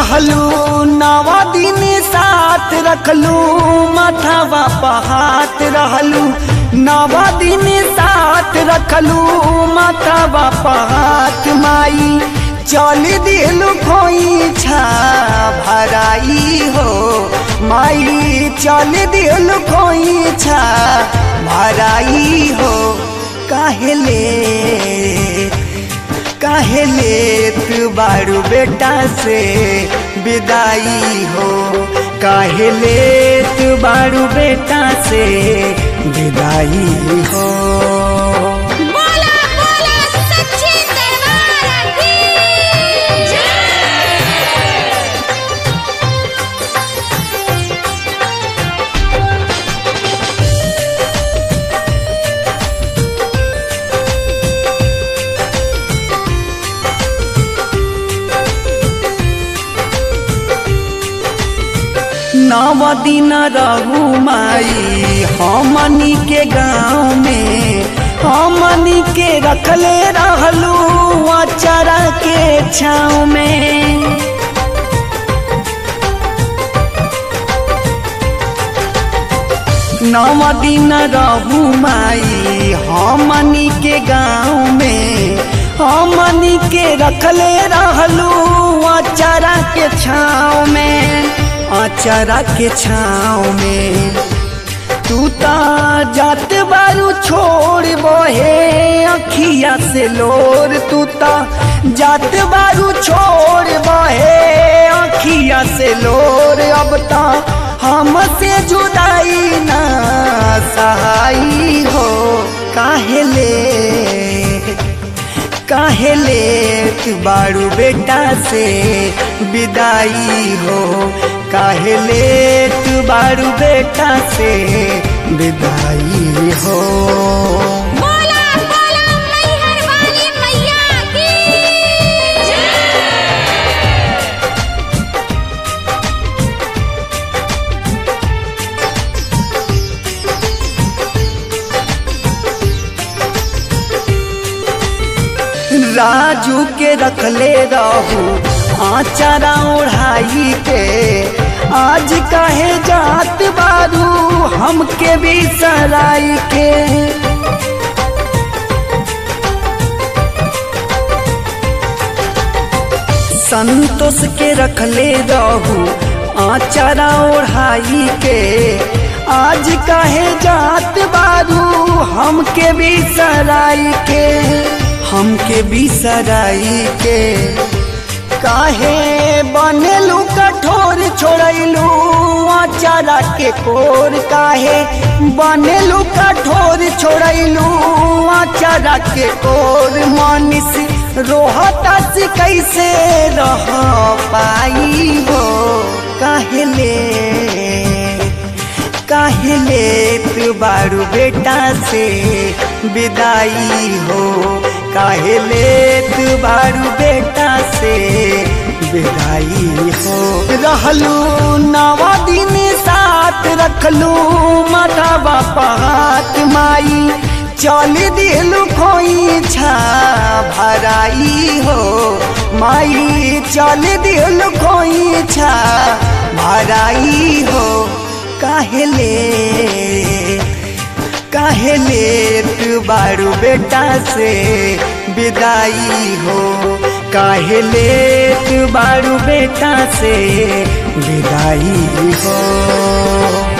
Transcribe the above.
रहलू नवा दिन साथ रखलू माथावा पहात रहलू नवा दिन साथ रखलू माथावा पहात माई चल दिलू खोई छा भराई हो माई चल दिलू खोई छा भराई हो काहेले काहे लेत बारू बेटा से विदाई हो काहे लेत बारू बेटा से विदाई हो बोला बोला सच्ची दरबार की जय नव दिन रहू माई हमनी के गाँव में हमनी के रखले रहलू अचारा के छाँव में नव दिन रहू माई हमनी के गाँव में हमनी के रखले रहलू अचारा के छाँव में अचारा के छाँव में तू ता जात बारू छोड़ बहे अखिया से लोर तू ता जात बारू छोड़ बहे अखिया से लोर अब ता हमसे जुदाई ना सहाई हो काहेले काहेले तू बारू बेटा से विदाई हो काहेले तू बारू बेटा से विदाई हो बोला बोला मैहर वाली मैया की जय राजू के रखले रहू आचारा ओढ़ाई के आज काहे जात बारू हमके भी सराई के संतोष के रखले रहू आचारा ओढ़ाई के आज काहे जात बारू हमके भी सराई के हमके भी सराई के काहे बनेलू कठोर छोड़ैलू आचारा के कोर काहे बनेलू कठोर छोड़ैलू आचारा के कोर मानिस रोहता से कैसे रह पाई हो काहेले काहेले तू बारू बेटा से विदाई हो काहेले तू बारू बेटा से विदाई हो रहलू नवा दिन साथ रखलू माता बापा हाथ माई चल दिलू खोई छा भराई हो माई चल दिलू खोई छा भराई हो काहेले काहेले तू बारू बेटा से विदाई हो काहेले तू बारू बेटा से विदाई हो